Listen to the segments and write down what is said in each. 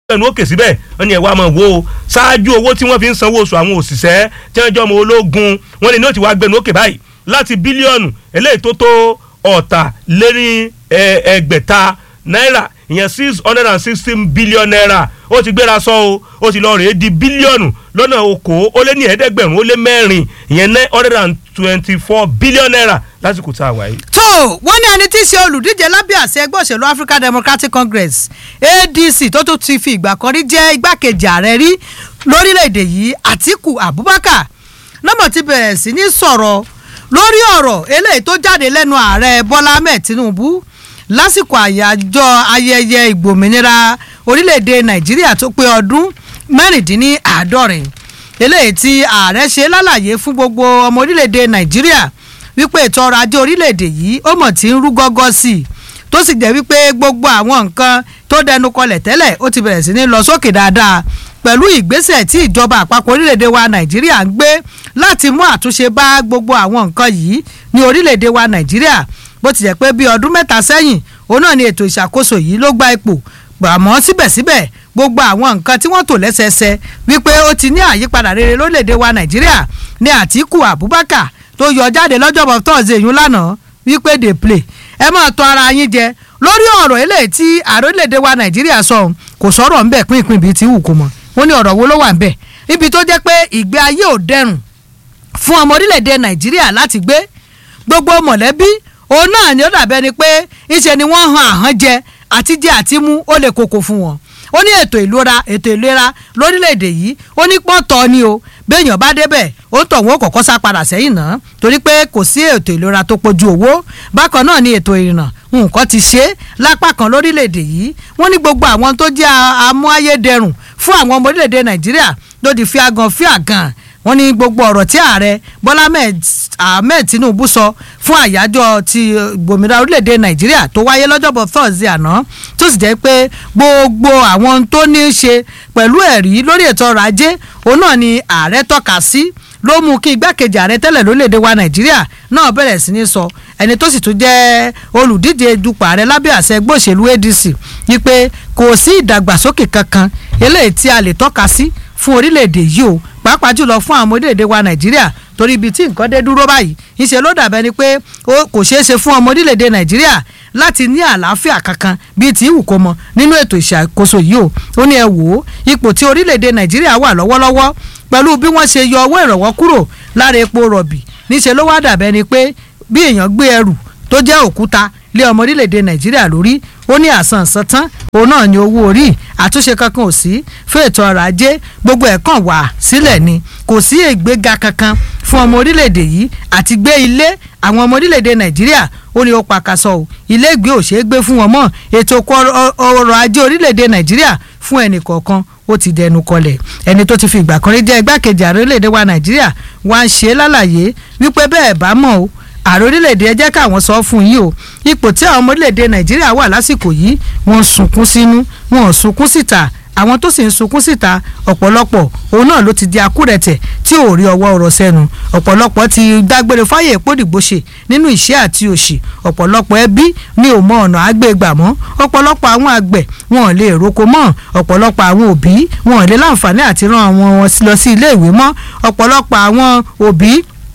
ẹnu òkè síbẹ̀ wọ́n ní ẹ̀wá máa wo ṣáájú owó tí wọ́n fi ń sanwó oṣù àwọn òṣìṣẹ́ tí wọ́n jọ ọmọ ológun wọ́n ní ní ó ti wá gbẹnu òkè báyìí láti bílíọ̀nù eléyìí tó tó ọ̀tà lérí ẹgbẹ̀ta náírà ìyẹn six hundred and sixteen billion naira ó ti gbéra sọ o ó ti lọ rèé di bílíọ̀nù lọ́nà okòó ó lé ní ẹ̀ẹ́dẹ́gbẹ̀rún ó lé mẹ́rin ìyẹn nine hundred and twenty four billion naira lásìkò tá a wáyé. tó wọ́n ní ẹni tí í ṣe olùdíje lábẹ́ àṣẹ ẹgbẹ́ òṣèlú African Democratic Congress ADC tó tún ti fi ìgbà kan rí jẹ́ igbákejì ààrẹ rí lórílẹ̀‐èdè yìí Àtíkù Abubakar lọ́mọ̀ ti bẹ̀rẹ̀ sí ní sọ̀rọ̀ lórí ọ̀rọ̀ eléyìí tó jáde lẹ́nu ààrẹ Bọ́lá Ahmed Tinubu lásìkò àyájọ́ ayẹyẹ ìgbòmìnira orílẹ̀‐èdè Nàìjíríà tó pé ọdún mẹ́rìndínláàádọ́rin eléyìí tí ààrẹ ṣe lálàyé fún gbogbo ọmọ orílẹ̀‐èdè Nàìjíríà wípé ètò ọrọ̀ ajé orílẹ̀‐èdè yìí ó mọ̀ tí ń rú gọ́gọ́ sí i tó sì jẹ́ wípé gbogbo àwọn nǹkan tó dẹnu kọlẹ̀ tẹ́lẹ̀ ó ti bẹ̀rẹ̀ sí ní lọ sókè dáadáa pẹ̀lú ìgbésẹ̀ tí ìjọba àpapọ̀ orílẹ̀‐èdè wa Nàìjíríà ń gbé láti mú àtúnṣe bá gbogbo àwọn nǹkan yìí ní orílẹ̀‐èdè wa Nàìjíríà bó ti jẹ́ pé bí ọdún mẹ́ta sẹ́yìn òun náà ni ètò ìṣàkóso yìí ló gba ipò àmọ́ síbẹ̀síbẹ̀ gbogbo àwọn nǹkan tí wọ́n tò lẹ́sẹẹsẹ wípé ó ti ní àyípadà rere lórílẹ̀‐èdè wa Nàìjíríà ní Àtíkù Abubakar tó yọ jáde lọ́jọ́bọ̀ tọ́sídẹ̀ẹ́ yún lánàá wípé dey play ẹ máa tọ́ ara yín jẹ lórí ọ̀rọ̀ eléyìí tí ààrẹ orílẹ̀‐èdè wa Nàìjíríà sọ kò sọ̀rọ̀ ńbẹ̀ pínpín bíi ti wù kó mọ̀ wọ́n ní ọ̀rọ̀ wo ló wà ńbẹ̀ ibi tó jẹ́ pé ìgbé ayé ò dẹrùn fún ọmọ orílẹ̀‐èdè Nàìjíríà láti gbé gbogbo mọ̀lẹ́bí òun náà ni ó dàbẹ́ ni pé ìṣe ni wọ́n han àhán jẹ àti jẹ àti mú ó lè koko fún wọn ó ní ètò ìlera ètò ìlera lórílẹ̀‐èdè yìí ó ní pọ́ńtọ́ ni o béèyàn bá débẹ̀ ó tọ̀ wọ́n kọ̀kọ́ sá padà sẹ́yìn náà torí pé kò sí ètò ìlera tó pojú owó bákan náà ni ètò ìrìnnà nǹkan ti ṣe lápá kan lórílẹ̀‐èdè yìí wọ́n ní gbogbo àwọn tó jẹ́ amúayédẹrùn fún àwọn ọmọ orílẹ̀‐èdè nàìjíríà ló di fíagàn fíagàn wọ́n ní gbogbo ọ̀rọ̀ tí ààrẹ bọ́lá ahmed tinubu sọ fún àyájọ́ ti gbòmìnira orílẹ̀‐èdè nàìjíríà tó wáyé lọ́jọ́bọ̀ thursday àná tó sì jẹ́ pé gbogbo àwọn tó ní í ṣe pẹ̀lú ẹ̀rí lórí ètò ọrọ̀ ajé òun náà ni ààrẹ tọ́ka sí ló mú kí igbákejì ààrẹ tẹ́lẹ̀ lórílẹ̀‐èdè wa nàìjíríà náà bẹ̀rẹ̀ sí ní sọ ẹni tó sì tún jẹ́ olùdíje dupò ààrẹ lábẹ́ àṣẹ ẹgbẹ́ òṣèlú adc wípé kò sí ìdàgbàsókè kankan eléyìí tí a lè tọ́ka sí fún orílẹ̀‐èdè yìí o pàápàá jùlọ fún àwọn orílẹ̀‐èdè wa nàìjíríà torí ibi tí nǹkan dé dúró báyìí ìṣe ló dàbẹ́ ni pé kò ṣeé ṣe fún ọmọ orílẹ̀‐èdè nàìjíríà láti ní àlàáfíà kankan bíi tí ìwù kó mọ nínú ètò ìṣàkóso yìí o ó ní ẹ wò ó ipò tí orílẹ̀‐èdè nàìjíríà wà lọ́wọ́lọ́wọ́ pẹ̀lú bí wọ́n ṣe yọ owó ìrànwọ́ kúrò lára epo rọ̀bì níṣẹ́ ló wá dàbẹ́ ni pé bí èèyàn gbé ẹrù tó jẹ́ òkúta lé ọmọ orílẹ̀‐èdè nàìjíríà lórí ó ní àsànsán tán òun náà ní owó orí àtúnṣe kankan ò sí fún ètò ọrọ̀ ajé gbogbo ẹ̀ kàn wà sílẹ̀ ni kò sí ìgbéga kankan fún ọmọ orílẹ̀‐èdè yìí àti gbé ilé àwọn ọmọ orílẹ̀‐èdè nàìjíríà ó ní ó pàkàṣọ o ilé ìgbé ò ṣeé gbé fún wọn mọ́ ètò ọrọ̀ ajé orílẹ̀‐èdè nàìjíríà fún ẹnì kọ̀ọ̀kan ó ti dẹnu kọlẹ̀ ẹni tó ti fi ìgbà kan rí jẹ́ igbákejì ààrẹ orílẹ̀‐èdè wa nàìjíríà wá ń ṣe lálàyé wípé bẹ́ẹ̀ bá mọ̀ o ààrẹ orílẹ̀-èdè ẹ jẹ́ káwọn sọ fún yìí o ipò tí àwọn ọmọ orílẹ̀-èdè nàìjíríà wà lásìkò yìí wọ́n ń sunkún sínú wọ́n ń sunkún síta àwọn tó sì ń sunkún síta ọ̀pọ̀lọpọ̀ òun náà ló ti di akúrẹ̀tẹ̀ tí ò rí ọwọ́ ọ̀rọ̀ sẹ́nu ọ̀pọ̀lọpọ̀ ti dágbére fáyè ìpòdìgbòṣe nínú ìṣẹ́ àti òṣì ọ̀pọ̀lọpọ̀ ẹbí ní ò mọ ọ̀nà àgbègbà mọ́ ọ̀pọ̀lọpọ̀ àwọn àgbẹ̀ wọn ò lè roko mọ́ ọ̀pọ̀lọpọ̀ àwọn òbí wọn ò lè láǹfààní àti rán àwọn wọn lọ sí ilé ìwé mọ́ ọ̀pọ̀lọpọ̀ àwọn òbí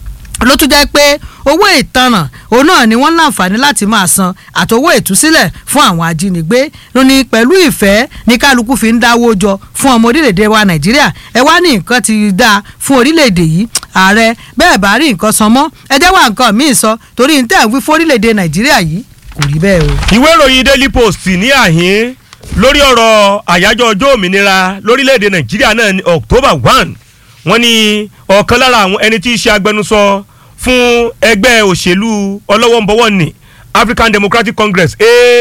ló tún jẹ́ pé owó ìtanràn òun náà ni wọ́n láǹfààní láti máa san àtowó ìtúsílẹ̀ fún àwọn ajínigbé lóní pẹ̀lú ìfẹ́ ní kálukú fi ń dáwó jọ fún ọmọ orílẹ̀-èdè wa nàìjíríà ẹ wá ní nǹkan ti dáa fún orílẹ̀-èdè yìí ààrẹ bẹ́ẹ̀ bá rí nǹkan san mọ́ ẹ jẹ́ wá nǹkan míì sọ torí ní tẹ̀ ń wí fún orílẹ̀-èdè nàìjíríà yìí kò rí bẹ́ẹ̀ o. ìwé ìròyìn daily post ní àhín lórí ọ̀rọ̀ àyájọ́ ọjọ́ òmìnira lórílẹ̀‐èdè nàìjíríà náà ní october one wọ́n ní ọ̀kan lára àwọn ẹni tí í ṣe agbẹnusọ fún ẹgbẹ́ òṣèlú ọlọ́wọ́nbọ́wọ́ ní african democratic congress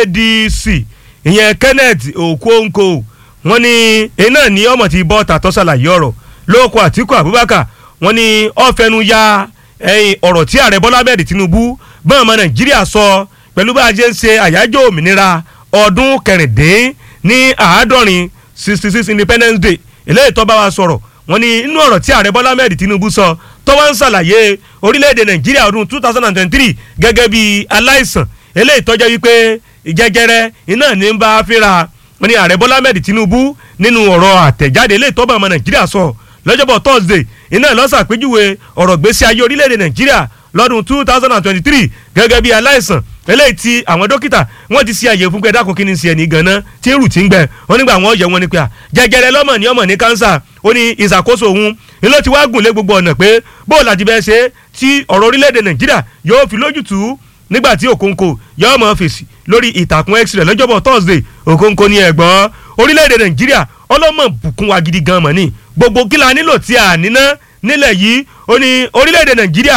adc ìyẹn kenneth okonkwo wọ́n ní èyí náà ní ọmọ tí bọ́ tàtọ́ ṣàlàyé ọ̀rọ̀ lóko àtìkù abubakar wọ́n ní ọ̀fẹ́nu ya ọ̀rọ̀ tí ààrẹ bọ́lá bẹ́ẹ̀ tinubu bọ́n ọmọ nàìjíríà sọ pẹ̀lú bá a ṣe ń ṣe àyájọ́ òmìnira ọdún kẹrìndín ní àádọ́rin sixty six independence day eléyìí tó bá wa sọ̀rọ̀ wọ́n ní inú ọ̀rọ̀ tí ààrẹ bọ́lá mẹ́rin tinubu sọ tó wá ń ṣàlàyé orílẹ̀-èdè nàìjíríà ọdún two thousand and twenty-three gẹ́gẹ́ bí aláìsàn eléyìí tó jẹ́ wípé jẹjẹrẹ iná ní ń bá a fínra wọ́n ní ààrẹ bọ́lá ahmed tinubu nínú ọ̀rọ̀ àtẹ̀jáde ilé ìtọ́ba ọmọ nàìjíríà sọ lọ́jọ́bọ̀ thursday iná lọ́sàpéjúwe ọ̀rọ̀ gbèsè ayé orílẹ̀-èdè nàìjíríà lọ́dún two thousand and twenty-three gẹ́gẹ́ bí aláìsàn eléyìí tí àwọn dókítà wọ́n ti ṣe àyè fún pé dákun kí ni ṣe ẹni ganan tí ń rù tí ń gbẹ wọ́n nígbà wọ́n yẹ wọ́n ní pé à jẹjẹrẹ lọ́mọ ní ọmọ ní kánsà ó ní ìṣàkóso òun ni ló ti wá gùn lé gbogbo ọ̀nà pé bóòlù àti bẹ́ẹ̀ ṣe tí ọ̀rọ̀ orílẹ̀-èdè nàìjíríà yóò fi lójútùú nígbà tí òkòǹkò yóò mọ fèsì lórí ìtàkùn x rẹ̀ lọ́jọ́bọ̀ thursday òkòǹkò ní ẹ̀gbọ́n orílẹ̀-èdè nàìjíríà ọlọ́mọ bùkún wa gidi gan mọ̀ ní gbogbo kí la nílò tí a níná nílẹ̀ yìí ó ní orílẹ̀-èdè nàìjíríà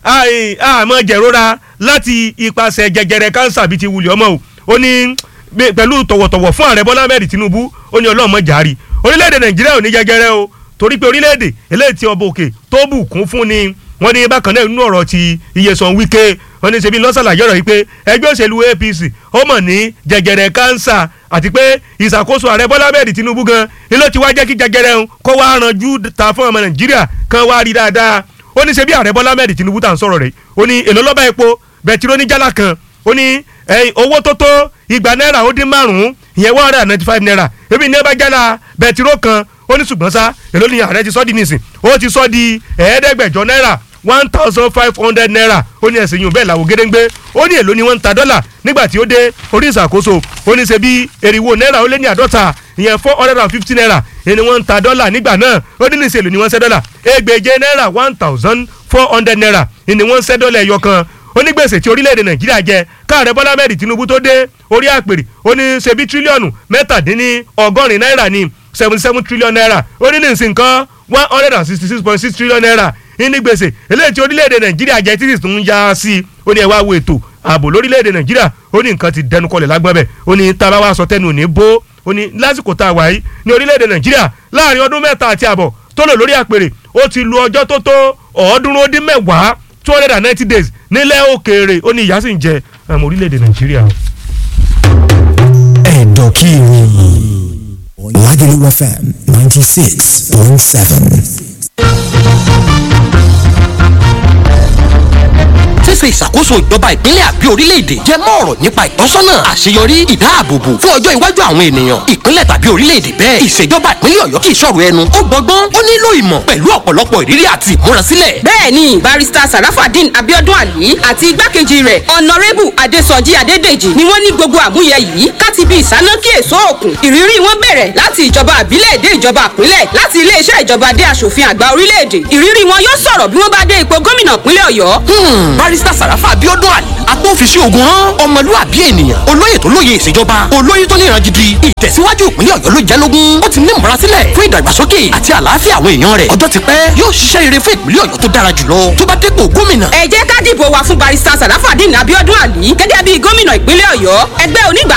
àmọ́ jẹ̀rora láti ipasẹ̀ jẹjẹrẹ kánsà bíi ti wulẹ̀ ọmọ o ó ní pẹ̀lú tọ̀wọ̀tọ̀wọ̀ fún ààrẹ bọ́lá ahmed tinubu ó ní ọlọ́mọ jàre orílẹ̀-èdè nàìjíríà ò ní jẹjẹrẹ o torí pé orílẹ̀-èdè eléyìí tí ọba òkè tó bùkún fún ni wọ́n ní bákan náà nínú ọ̀rọ̀ ti iyesan wike wọ́n ní ṣebí lọ́sàlàyé ọ̀rọ̀ yìí pé ẹgbẹ́ òṣèlú apc ó mọ̀ ní jẹjẹrẹ kánsà àti pé ìṣàkóso ààrẹ bọ́lá ahmed tinubu gan ni ló ti wá jẹ́ kí jẹjẹrẹ ń kó wá ranjú ta fún ọmọ nàìjíríà kan wá rí dáadáa ó ní ṣebí ààrẹ bọ́lá ahmed tinubu tá à ń sọ̀rọ̀ rẹ̀ ó ní èlò lọ́ba epo bẹtiró ní jálá kan ó ní owó tó tó igba náírà ó dín márùn-ún ìyẹn one hundred and ninety five naira ebi ní ẹ bá jálá bẹtiró kan ó ní ṣùgbọ́n sá èló ni ààrẹ ti sọ́ di nísìn ó ti sọ́ di ẹ̀ẹ́dẹ́gbẹ̀jọ náírà one thousand five hundred naira ó ní ẹ̀sìn yìí bẹ́ẹ̀ làwọn gédéńgbé ó ní èló ni wọ́n ń ta dọ́là nígbà tí ó dé orí ìṣàkóso ó ní ṣe bí eriwo náírà ó lé ní àádọ́ta ìyẹn four hundred and fifty naira ni wọ́n ń ta dọ́là nígbà náà ó ní níṣẹ́ èlò ni wọ́n ń ṣẹ́ dọ́là ẹgbẹ̀je náírà one thousand four hundred naira ni wọ́n ń ṣẹ́ dọ́là ẹyọ kan onígbèsè tí orílẹ̀-èdè nàìjíríà jẹ káàrẹ bọ́lá mẹ́rin tinubu tó dé orí àpèrè ó ní ṣe bí tírílíọ̀nù mẹ́tàdínní ọgọ́rin náírà ní seventy seven trillion naira ó ní nísìn nǹkan one hundred and sixty six point six trillion naira ní gbèsè eléyìí tí orílẹ̀-èdè nàìjíríà jẹ́ títí tó ń ya sí i ó ní ẹ wá wo ètò ààbò lórílẹ̀-èdè nàìjíríà ó ní nǹkan ti dẹnu kọlẹ̀ lágbọ́n bẹ̀ ó ní tá a bá wá sọ tẹnu ní bó ó ní lásìkò tá a wà yìí ní orílẹ̀-èdè nàìjíríà láàrin ọdún mẹ́ta àti àbọ̀ tó lò lórí àpèrè ó ti lu ọjọ́ tó tó ọ̀ọ́dúnrún ó dín mẹ́wàá two hundred and ninety days nílẹ̀ òkèèrè ó ní ìyà sì ń jẹ àmọ́ orílẹ̀-èdè nàìjíríà. ẹ̀dọ̀ kí ni Lagelu FM ninety six point seven. ṣíṣe ìṣàkóso ìjọba ìpínlẹ̀ àbí orílẹ̀-èdè jẹ́ mọ́ ọ̀rọ̀ nípa ìtọ́sọ́nà àṣeyọrí ìdáàbòbò fún ọjọ́ iwájú àwọn ènìyàn ìpínlẹ̀ tàbí orílẹ̀-èdè bẹ́ẹ̀ ìṣèjọba ìpínlẹ̀ ọ̀yọ́ kì í ṣọ̀rọ̀ ẹnu ó gbọ́gbọ́n ó nílò ìmọ̀ pẹ̀lú ọ̀pọ̀lọpọ̀ ìrírí àti ìmúrasílẹ̀. bẹ́ẹ̀ni barista sarafadin abiodun ali àti igbákejì rẹ̀ ọ̀nàrẹ́bù adésọjí adédèjì ni wọ́n ní gbogbo àmúyẹ yìí káti bí ìsánákí èso òkun ìrírí wọn bẹ̀rẹ̀ láti ìjọba àbílẹ̀ dé ìjọba àpínlẹ̀ láti iléeṣẹ́ ìjọba dé aṣòfin àgbà orílẹ̀-èdè ìrírí wọn yóò sọ̀rọ̀ bí wọ́n bá dé ipò gómìnà ìpínlẹ̀ ọ̀yọ́. barista sàràfà abiodun ali agbófinṣe ogun hàn ọmọlúwàbí ènìyàn olóyè tó lóye ìṣèjọba olóyè tó níran gidi ìtẹ̀síwájú ìpínlẹ̀ ọ̀yọ́ ló jẹ́ lógún ó ti ní ìmúrasílẹ̀ fún ìdàgbàsókè àti àlàáfíà àwọn èèyàn rẹ̀ ọjọ́ ti pẹ́ yóò ṣiṣẹ́ rere fún ìpínlẹ̀ ọ̀yọ́ tó dára jùlọ tó bá dépò gómìnà. ẹ jẹ́ ká dìbò wa fún barista sarafadin abiodun ali gẹ́gẹ́ bí gómìnà ìpínlẹ̀ ọ̀yọ́ ẹgbẹ́ onígbà